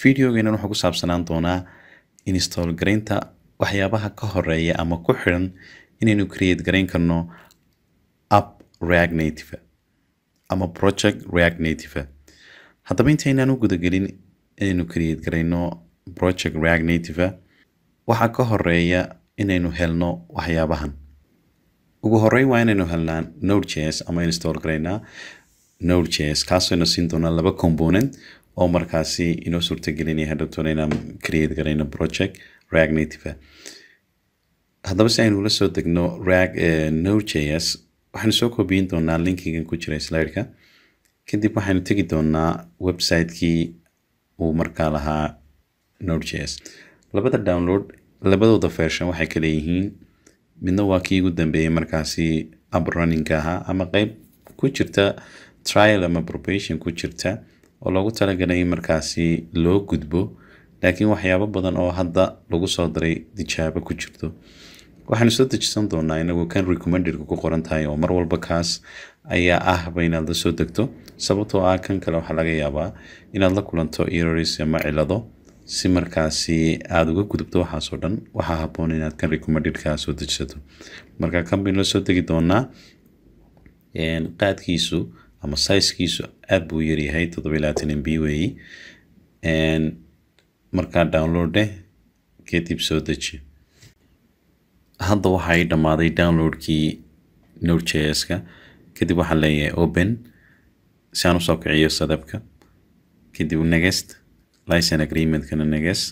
videogeenan wuxuu ku saabsanaan doonaa install garaynta waxyaabaha ka horeeya ama ku xiran inaynu create garayn karno app react native ama project react native haddaba intaynaan u gudagelin inaynu create garayno project react native waxaa ka horeeya inaynu helno waxyaabahan ugu horeyn waa inaynu helnaa node.js ama install garaynaa node.js kaasoo siin doonaa laba component oo markaasi inoo suurtagelinaya hadhowtoona inaan create garayno project react native haddaba si aynu ula soo degno react node.js waxaynu soo koobiyin doonaa linkigan ku jira slideka kadib waxaynu tegi doonaa website-kii uu markaa lahaa node.js labada download labadooda version waxay kala yihiin midna waa kii ugu dambeeyey markaasi up runninga ahaa ama qeyb ku jirta trial ama probation ku jirta oo loogu talagalay in markaasi loo gudbo laakiin waxyaabo badan oo hadda lagu soo daray tijaabo ku jirto waxaynu soo dejisan doonaa inagu kan recommendedka ku qoran tahay oo mar walba kaas ayaa ahba inaad la soo degto sababtoo ah kan kale waxaa laga yaabaa inaad la kulanto errors ama cilado si markaasi aada uga gudubto waxaasoo dhan waxaa haboon inaad kan recommendedka soo dejisato marka kan baynu la soo degi doonaa qaadkiisu ama sizekiisu aada buu yaryahay toddoba iyo labaatan mb weeyi markaa downloade kadib soo deji hadda waxay dhammaaday downloadkii node.js-ka kadib waxaan leeyahay open si aan usoo kiciyo sadabka kadib next license agreementkana next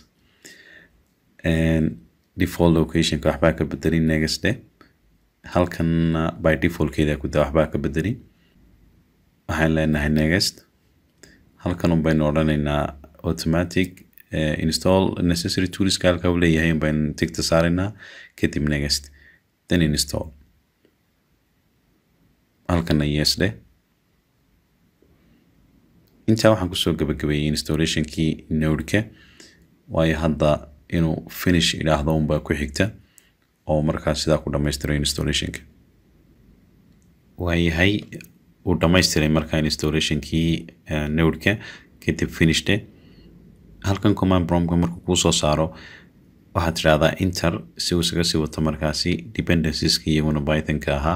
default locationka waxbaa ka bedelin next de halkanna by defaultkeeda ku daa waxbaa ka bedelin waxaan leenahay next halkan un baynu odhanaynaa automatic uh, install necessary toolska halka uu leeyahay un baynu tigta saaraynaa kadib next then install halkana yes dheh intaa waxaan kusoo gabagabeeyey installationkii nodeka waayo hadda inuu finish idhaahdo unbaa ku xigta oo markaas sidaa ku dhammaystiro installationka waayahay uu dhammaystiray markaa installationkii nodeka kadib finishde halkan command promka markuu kuu soo saaro waxaad tidhahdaa inter si uu isaga sii wato markaasi dependenceska iyaguna pythonka ahaa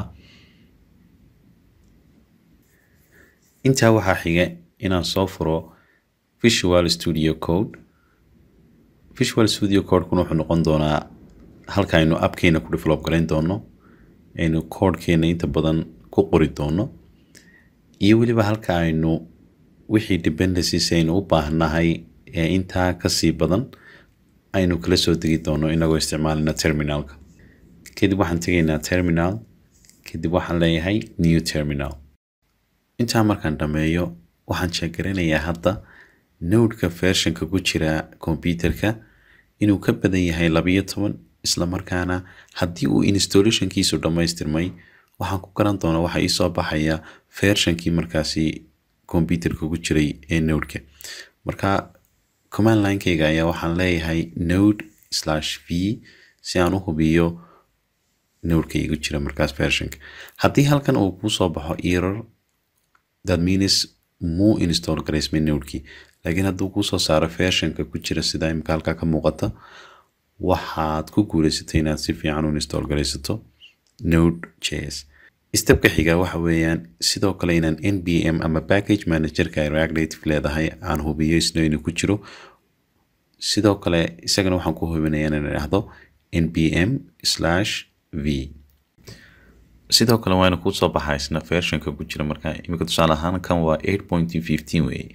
intaa waxaa xiga inaan soo furo visual studio code visual studio codekuna wuxuu noqon doonaa halka aynu appkeena ku develop garayn doono aynu codekeena inta badan ku qori doono iyo weliba halka aynu wixii dependencies aynu u baahnahay ee intaa kasii badan aynu kala soo degi doono inagoo isticmaalina terminalka kadib waxaan tegaynaa terminal kadib waxaan leeyahay new terminal intaa markaan dhameeyo waxaan sheegaranayaa hadda nodeka versionka ku jira computerka inuu ka badan yahay labayo toban islamarkaana haddii uu installationkiisu dhammaystirmay waxaan ku garan doonaa waxaa iisoo baxaya versionkii markaasi computerka ku jiray ee nodeka marka command linekeyga ayaa waxaan leeyahay node slash v si aan u hubiyo nodeka igu jira markaas versionka haddii halkan uu kusoo baxo error that means muu install garaysmay nodekii laakiin hadduu kuusoo saaro versionka ku jira sida imika halkaa ka muuqata waxaad ku guuleysatay inaad si fiican u install garaysato node js stepka xiga waxa weeyaan sidoo kale inaan npm ama package managerka ay react native leedahay aan hubiyo isna inuu ku jiro sidoo kale isagana waxaan ku hubinaya inaan idhaahdo npm slash v sidoo kale waana kuu soo baxaa isna versionka ku jira marka imika tusaale ahaan kan waa eight point fifteen weeye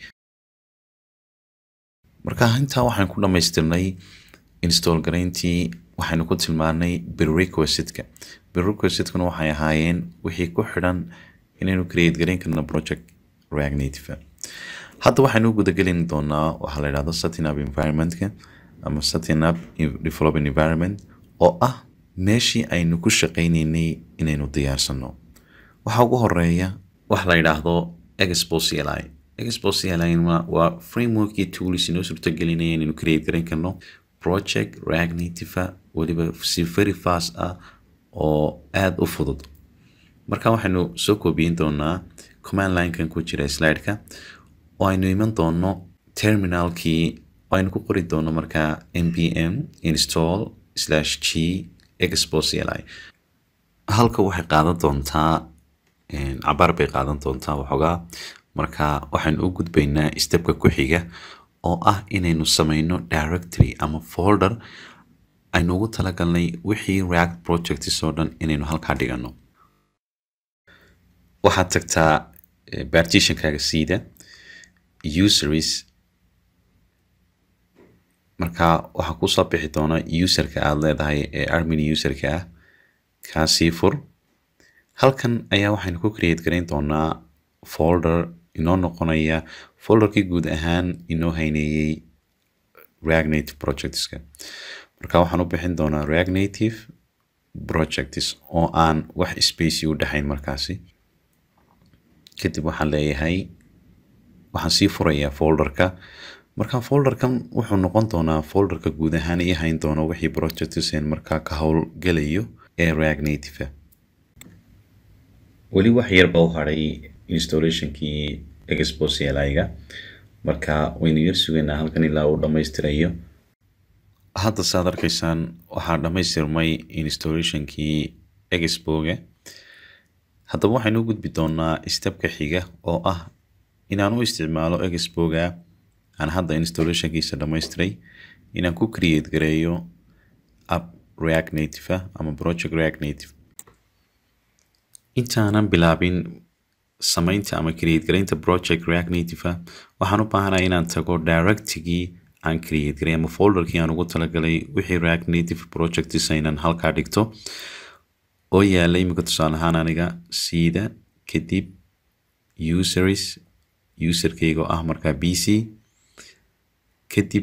marka intaa waxaan ku dhammaystirnay install garayntii waxaynu ku tilmaanay prerequisitka prerequisitkuna waxay ahaayeen wixii ku xidhan inaynu create garayn karno project react native hadda waxaynu gudagelin doonaa waxaa la yidhahdo setting up environmentka ama setting up developing environment oo ah meeshii aynu ku shaqaynaynay inaynu diyaarsano waxaa ugu horeeya waxa la yidhaahdo expo cli expo cli waa frameworkii tools inoo suurtagelinaya inaynu create garayn karno project react native weliba si very fast ah oo aada u fudud marka waxaynu soo koobiyin doonaa command linekan ku jira slideka oo aynu iman doono terminalkii aynu ku qori doono markaa npm install slash g expo cli halka waxay qaadan doontaa cabaar bay qaadan doontaa waxoogaa marka waxaynu u gudbaynaa stepka ku xiga oo ah inaynu sameyno directory ama folder aynu ugu talagalnay wixii react projects oo dhan inaynu halkaa dhigano waxaad tagtaa partitionkaaga siida useries marka waxaa kusoo bixi doona userka aada leedahay ee armin userka ah kaasii fur halkan ayaa waxaynu ku create garayn doonaa folder inoo noqonaya folderkii guud ahaan inoo hayneeyey react native projectska marka waxaan u bixin doonaa react native projects oo aan wax space u dhexayn markaasi kadib waxaan leeyahay waxaan sii furayaa folderka marka folderkan wuxuu noqon doonaa folderka guud ahaan ii hayn doono wixii projectsen markaa ka howlgelayo ee react native weli wax yarba u hadhay installationkii expo cli-ga marka waynu yar sugaynaa halkan ilaa uu dhammaystirayo hadda saad arkaysaan waxaa dhammaystirmay installationkii expoga haddaba waxaynu u gudbi doonaa stepka xiga oo ah inaan u isticmaalo expoga aan hadda installationkiisa dhammaystiray inaan ku create gareeyo app react native ah ama project react native intaanan bilaabin samaynta ama create garaynta project react native ah waxaan u baahanahay inaan tago directigii aan create garay ama folderkii aan ugu talagalay wixii react native projects aynan halkaa dhigto oo yaala imika tusaale ahaan aniga siida kadib useries userkeyga oo ah markaa b c kadib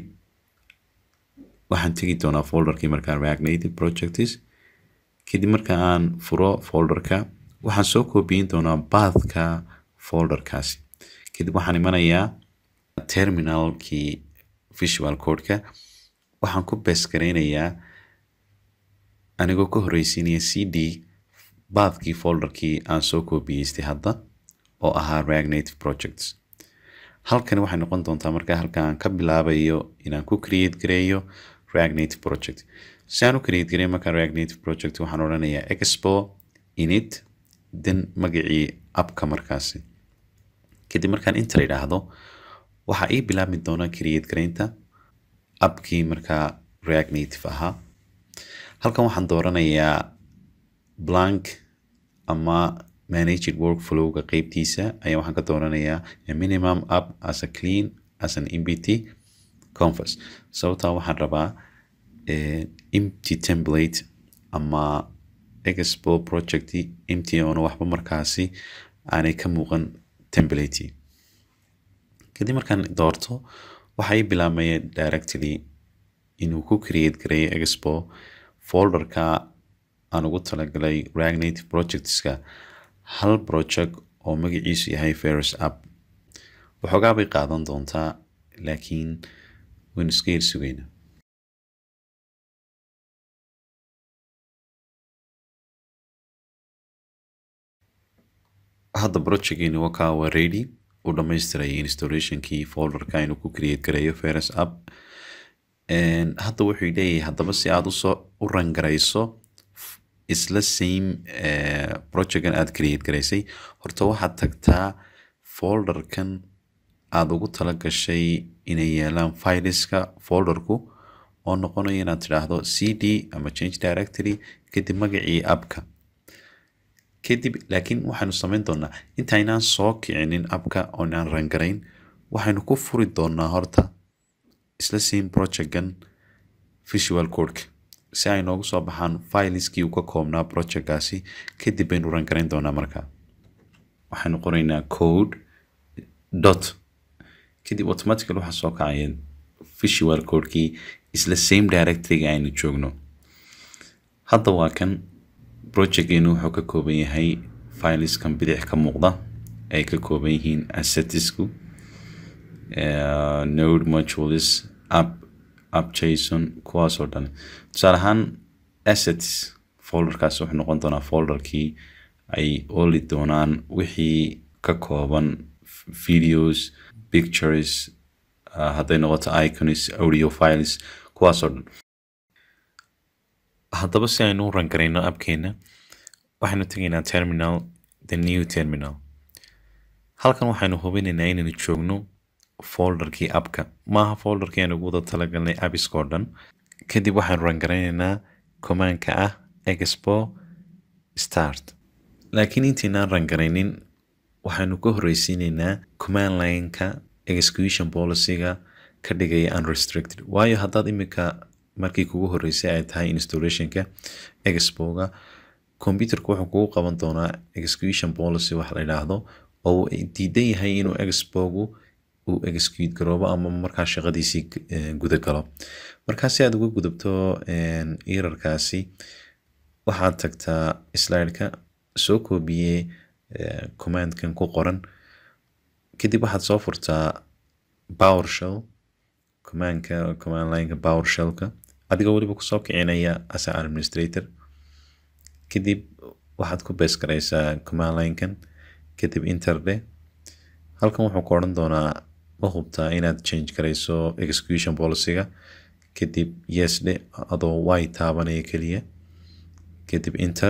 waxaan tegi doonaa folderkii markaa react native projects kadib marka aan furo folderka waxaan soo koobiyin doonaa bathka folderkaasi kadib waxaan imanayaa terminalkii visual codeka waxaan ku bes garaynayaa anigoo ka horeysiinaya c d bathkii folderkii aan soo koobiyeystay hadda oo ahaa react native projects halkani waxay noqon doontaa markaa halka aan ka bilaabayo inaan ku create gareeyo react native project si aan u create gareeyo markaa react native project waxaan odhanayaa expo init dan magacii appka markaasi kadib markaan inter idhaahdo waxaa ii bilaabmi doona create garaynta appkii markaa react native ahaa halkan waxaan dooranayaa blank ama managed workflowga qeybtiisa ayaa waxaan ka dooranayaa a minimum up as a clean as an mbt conference sababtaa waxaan rabaa empty template ama expo project empty oona waxba markaasi aanay ka muuqan template kadib markaan doorto waxaa ii bilaabmaya directly inuu ku create gareeyo expo folderka aan ugu talagalay react native projectska hal project oo magaciisu yahay ferus app waxoogaa bay qaadan doontaa laakiin waynu iska yar sugaynaa hadda projectgeeni wakaa waa ready u dhamaystiray installationkii folderka inuu ku create gareeyo ferus app hadda wuxuu leeyahay haddaba si aad usoo u rangarayso isla same projectkan aad create garaysay horta waxaad tagtaa folderkan aada ugu tala gashay inay yeelaan fileska folderku oo noqonaya inaad tidhaahdo c d ama change directory kadib magacii appka kadib laakiin waxaynu samayn doonaa intaynaan soo kicinin appka oonaan rangarayn waxaynu ku furi doonaa horta isla same projectkan visual codeka si ay noogu soo baxaan fileskii uu ka koobnaa projectkaasi kadib baynu rangarayn doonaa markaa waxaynu qoraynaa code dot kadib automatically waxaa soo kacaya visual codekii isla same directoryga aynu joogno hadda waa kan projectgeenu wuxuu ka kooban yahay fileskan bidix ka muuqda ay ka kooban yihiin assetisku node modules app app jason kuwaasoo dhan tusaale ahaan assets folderkaas wuxuu noqon doonaa folderkii ay oli doonaan wixii ka kooban videos pictures uh, hadday noqoto icons audio files kuwaasoo dhan haddaba si aynu u rangarayno appkeena waxaynu tegaynaa terminal the new terminal halkan waxaynu hubinaynaa inaynu joogno folderkii appka maaha folderkii aynu ugu wada talagalnay appiskoo dhan kadib waxaynu rangaraynaynaa commandka ah expo start laakiin intaynaan rangaraynin waxaynu ka horreysiinaynaa command lineka execution policyga ka dhigaya unrestricted waayo haddaad iminka markii kugu horreysay ay tahay installationka expoga computerka wuxuu kugu qaban doonaa execution policy wax la yidhaahdo oo uu diidan yahay inuu expogu uu execute garoobo ama markaa shaqadiisii guda galo markaa si aad uga gudubto erarkaasi waxaad tagtaa slideka soo koobiyey commandkan ku qoran kadib waxaad soo furtaa powershell commandka command lineka powershellka adigoo weliba kusoo kicinaya as administrator kadib waxaad ku bees garaysaa command linekan kadib interde halkan wuxuu ku odhan doonaa ma hubtaa inaad change garayso execution policyga kadib yes dhe adoo way taabanaya keliya kadib inter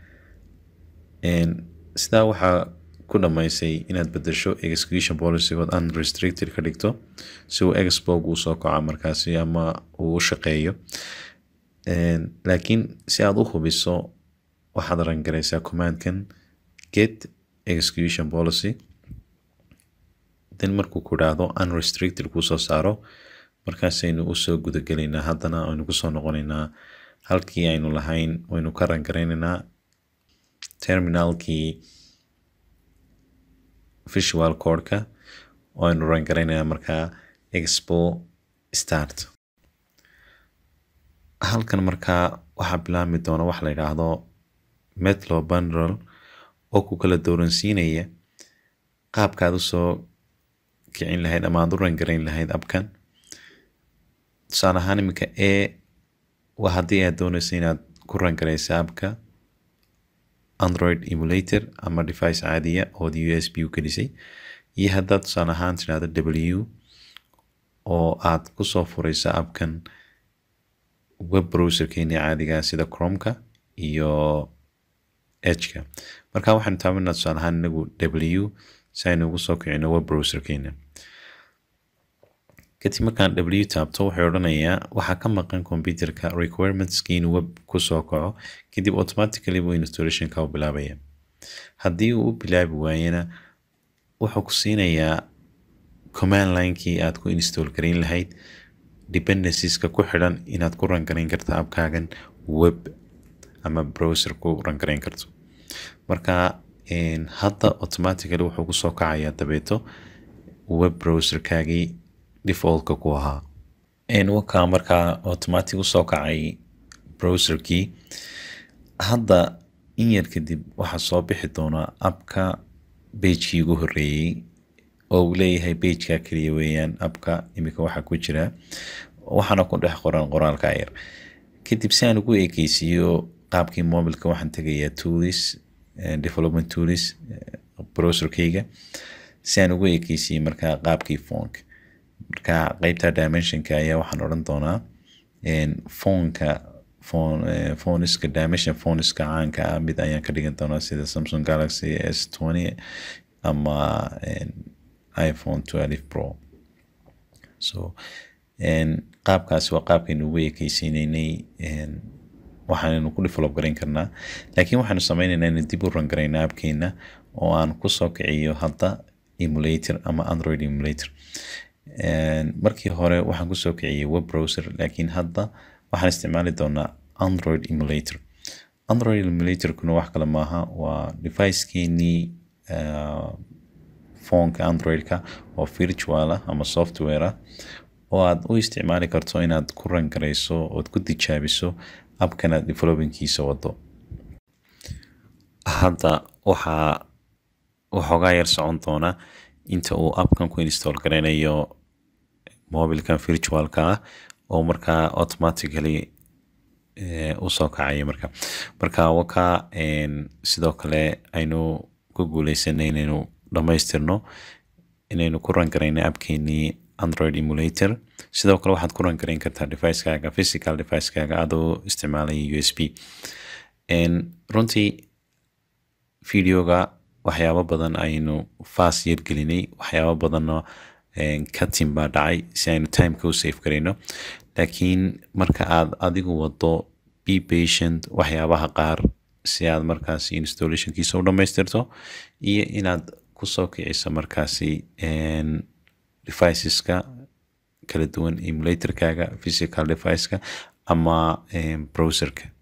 sidaa waxaa ku dhammaysay inaad bedesho execution policygood unrestricted ka dhigto si uu expog uu soo kaco markaasi ama uu u shaqeeyo laakiin si aad u hubiso waxaad rangaraysaa commandkan get execution policy then markuu ku dhaahdo unrestricted kuu soo saaro markaasaynu usoo gudagelaynaa haddana aynu kusoo noqonaynaa halkii aynu lahayn waynu ka rangaraynaynaa terminalkii visual codeka oo aynu rangaraynaynaa markaa expo start halkan markaa waxaa bilaabmi doona wax la yidhaahdo metlo bundle oo ku kala dooransiinaya qaabkaad usoo kicin lahayd ama aad u rangarayn lahayd abkan tusaale ahaan iminka e waa haddii aad doonaysa inaad ku rangaraysa abka android emulator ama device caadiya ood u s b u gelisay iyo haddaad tusaale ahaan tidhahdo w oo aad kusoo furaysa abkan web browserkeeni caadiga sida cromka iyo hka marka waxaynu taabanaa tusaale ahaan inagu w si aynu ugu soo kicino web browserkeena kadib markaan w taabto waxay odhanayaa waxaa ka maqan computerka requirementski inuu web kusoo kaco kadib automatically buu installationka u bilaabaya haddii uu u bilaabi waayena wuxuu ku siinayaa command linekii aad ku install garayn lahayd dependencieska ku xidhan inaad ku rangarayn karta abkaagan web ama browser ku rangarayn karto marka hadda automatically wuxuu kusoo kacayaa dabeeto web browserkaagii defaultka ku ahaa wakaa markaa automatic usoo kacay browserkii hadda in yar kadib waxaa soo bixi doonaa abka bagekii ugu horreeyey oo uu leeyahay bageka keliya weeyaan abka iminka waxaa ku jira waxaana ku dhex qoran qoraalka yar kadib si aan ugu ekeysiiyo qaabkii mobilka waxaan tegayaa toolis development toolis browserkayga si aan ugu ekeysiiyey markaa qaabkii foonka marka qeybta dimensionka ayaa waxaan odhan doonaa foonka phoniska dimension phoniska caanka ah mid ayaan ka dhigan doonaa sida samsung galaxy s twenty ama iphone twelve pro so qaabkaasi waa qaabkaynu ugu ekeysiinaynay waxaannu ku develop garayn karnaa laakiin waxaanu sameynaynaa inu dib u rangaraynaa abkeena oo aan kusoo kiciyo hadda emulator ama android emulator markii hore waxaan kusoo kiciyey web browser laakiin hadda waxaan isticmaali doonaa android emulator android emulatorkuna wax kale maaha waa devicekeenii foonka androidka oo virtual ah ama software ah oo aad u isticmaali karto inaad ku rangarayso ood ku tijaabiso abkanaad developingkiisa wado hadda waxaa waxoogaa yar socon doona inta uu abkan ku install garaynayo mobilkan virtualka ah oo markaa automatically usoo kacayo marka marka wakaa sidoo kale aynu ku guuleysanay inaynu dhammaystirno inaynu ku rangarayno abkeenii android emulator sidoo kale waxaad ku rangareyn kartaa devicekaaga physical devicekaaga adoo isticmaalaya u s b runtii videoga waxyaabo badan aynu fast yargelinay waxyaabo badanna katin baa dhacay si aynu timeka u safe garayno laakiin marka aad adigu wado be patient waxyaabaha qaar si aad markaasi installationkiisa u dhammaystirto iyo inaad kusoo kiciso markaasi deviceska kala duwan emulatorkaaga physical deviceka ama browserka